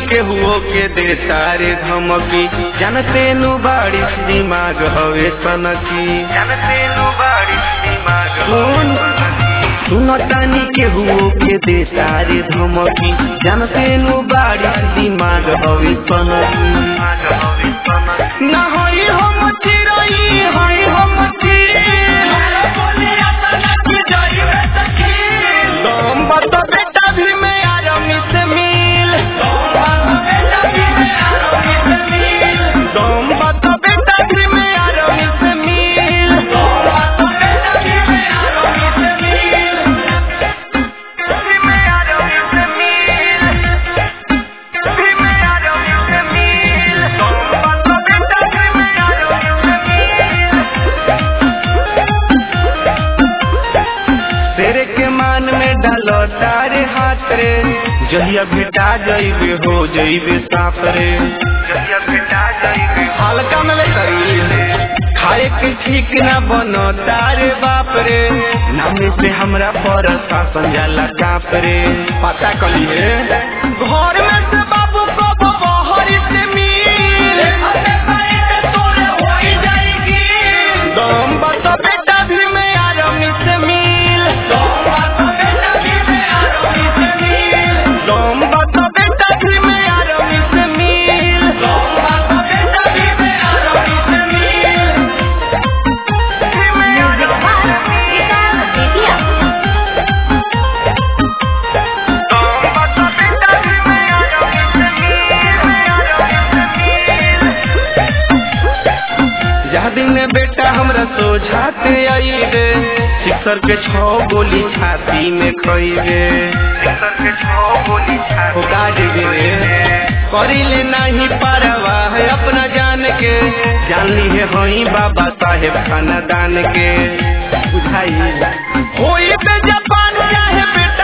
केहुओ के दे तारे धमकी जानते नु बारिश दिमाग हवे सनकी जानते नु बारिश दिमाग सुन सुनतानी केहुओ के दे तारे धमकी जानते नु बारिश दिमाग हवे सनकी ना होई हम चिरई होई हम दम बता बेटा भी मैं आरामी से मिल दम बता बेटा भी मैं आरामी से मिल भी मैं आरामी से मिल भी मैं आरामी से मिल दम बता बेटा भी मैं आरामी से मिल तेरे के मान में डालो तारे हाथ रे जहिया भेटा जाइबे हो जाइबे साफ रे जहिया भेटा जाइबे हल्का में ले करी खाए के ठीक ना बनो तारे बाप रे नामे से हमरा पर शासन जाला काप रे पता कलिए घर में से बाबू को बहरी से मिल दम बता बेटा भी मैं आरामी से मिल दम बता बेटा भी मैं आरामी से मिल म्यूजिक बाय विशाल बेतिया दम बता बेटा भी मैं आरामी से मिल जहाँ दिन में बेटा हमरा सोझाते आई रे सिक्सर के छो गोली छाती में खइबे सिक्सर के छो गोली छाती हो काट रे करिले नहीं परवा है अपना जान के जान ली है हई बाबा साहेब खानदान के बुझाई होई बे जापान चाहे बेटा